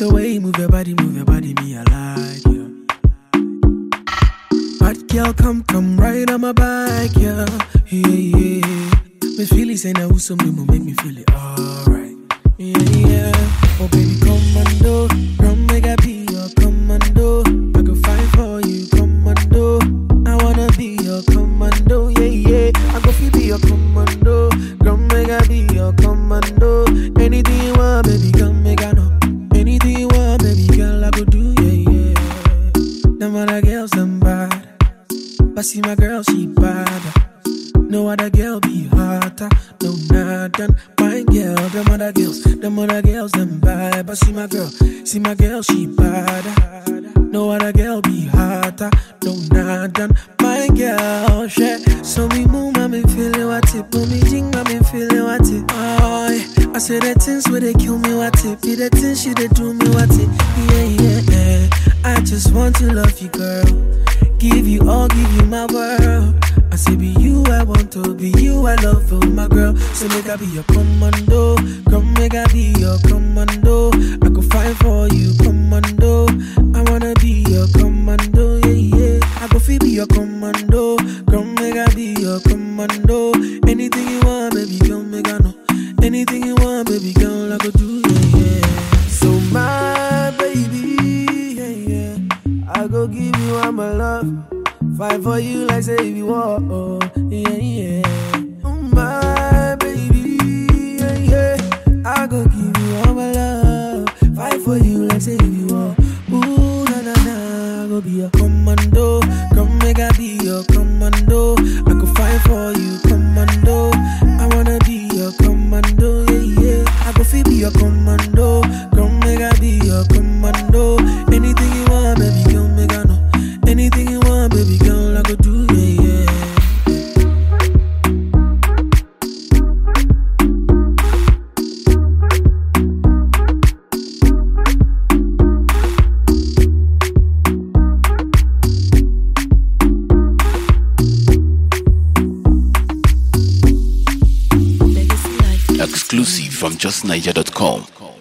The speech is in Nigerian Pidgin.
The way you move your body, move your body, me I like you. Bad girl, come, come right on my back, yeah, yeah, yeah. Me feel it, say now who's some will make me feel it alright, yeah, yeah. Oh baby, commando, come make I be your commando. I go fight for you, commando. I wanna be your commando, yeah, yeah. I go feel be your commando, come make I be your commando. Anything you want, baby, come make I know. Anything you want, baby, girl, I go do, yeah, yeah. Them other girls, them bad. But see my girl, she bad. No other girl be hotter, no nothing. My girl, them other girls, them other girls, them bad. But see my girl, see my girl, she bad. No other girl be hotter, no nothing. My girl, shit. So we move, I'm feeling what it. Put me jing, I'm feeling what it. Oh, yeah. I say the things where they kill me, what it. Be the things she they do me, what it. Yeah, yeah, yeah. I just want to love you, girl. Give you all, give you my world. I say be you, I want to be you, I love you, my girl. So make I be your commando, come make I be your commando. I could fight for you, commando. I wanna be your commando, yeah, yeah. I go feel be your commando, come make I be your commando. Anything you want, baby, come make I know. Anything you want, baby, girl, I go do, yeah, yeah. So my baby, yeah, yeah. I go give you all my love. Fight for you like say you want, oh, yeah, yeah. Oh, my baby, yeah, yeah. I go give you all my love. Fight for you like say you want. Ooh, na na na. I go be your commando. Come make I be your commando. I go fight for you, commando. I wanna be your commando, yeah, yeah. I go feel be your commando. Come make I be your commando. Anything you want, baby, come make I know. Anything you want, baby girl, I go do, yeah, yeah. Exclusive from justniger.com.